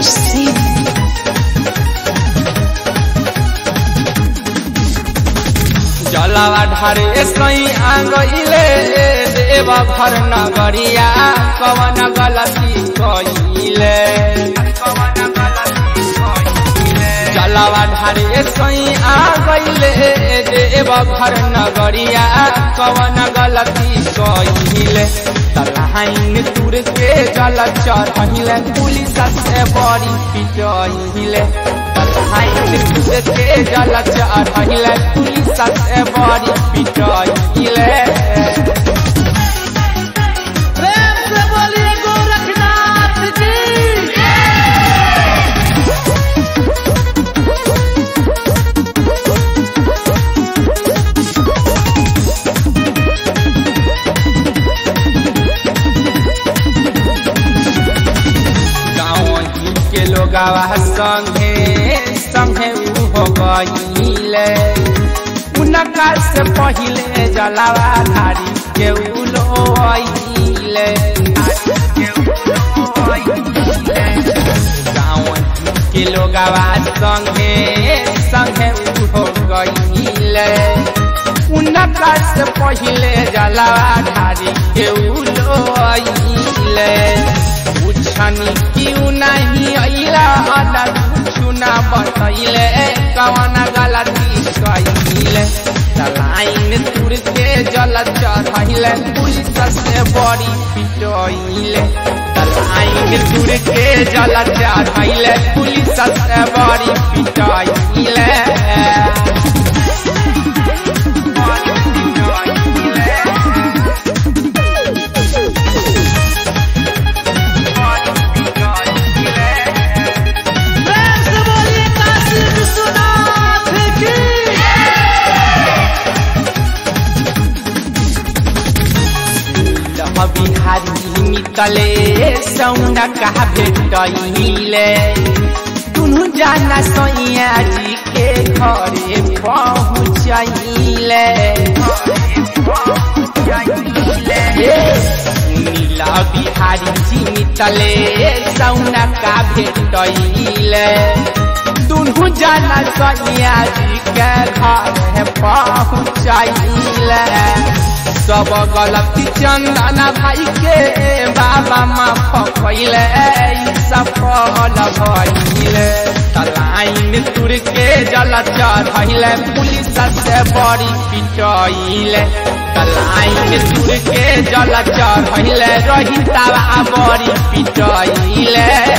Singh. जलावा ढारे सई आंगइले देव घर नगरिया कवन गलती कइले जलावा ढारे सई आंगइले देव घर नगरिया कवन गलती कइले तलहाइन तुर के जल चढ़िले पुलिस से बड़ी पिटइले तलहाइन तुर के जल चढ़िले पुलिस से बड़ी पिटइले प्रेम से बोलिए गोरखनाथ जी गाँव के लोगावा संगे संगे हो गईले उनका से पहिले जलावा धारी के उलोइले गाँव के लोगावा संगे संगे हो गईले उनका से पहिले जलावा धारी के उलोइले पूछनी क्यों नहीं अइला हला चुना बतैले कवन गलती कइले लाइन तुर के जल चढ़ैले पुलिस से बड़ी पिटइले लाइन तुर के जल चढ़ैले पुलिस से बड़ी पिटइले प्रेम से बोलिए काशी विश्वनाथ की लह बिहारी निकले सौना कहा भेटैले दुनु जाना सैया जी के घरे पहुँचैले नीला बिहारी जी निकले सौना का भेटैले दुनु जाना सैया जी के घरे पहुँचैले सब गलती चंदना भाई के बाबा माफ कैले सफल भइले तलाइन तुर के जल चढ़ैले पुलिस से बड़ी पिटैले तलाइन तुर के जल चढ़ैले रही बड़ी पिटैले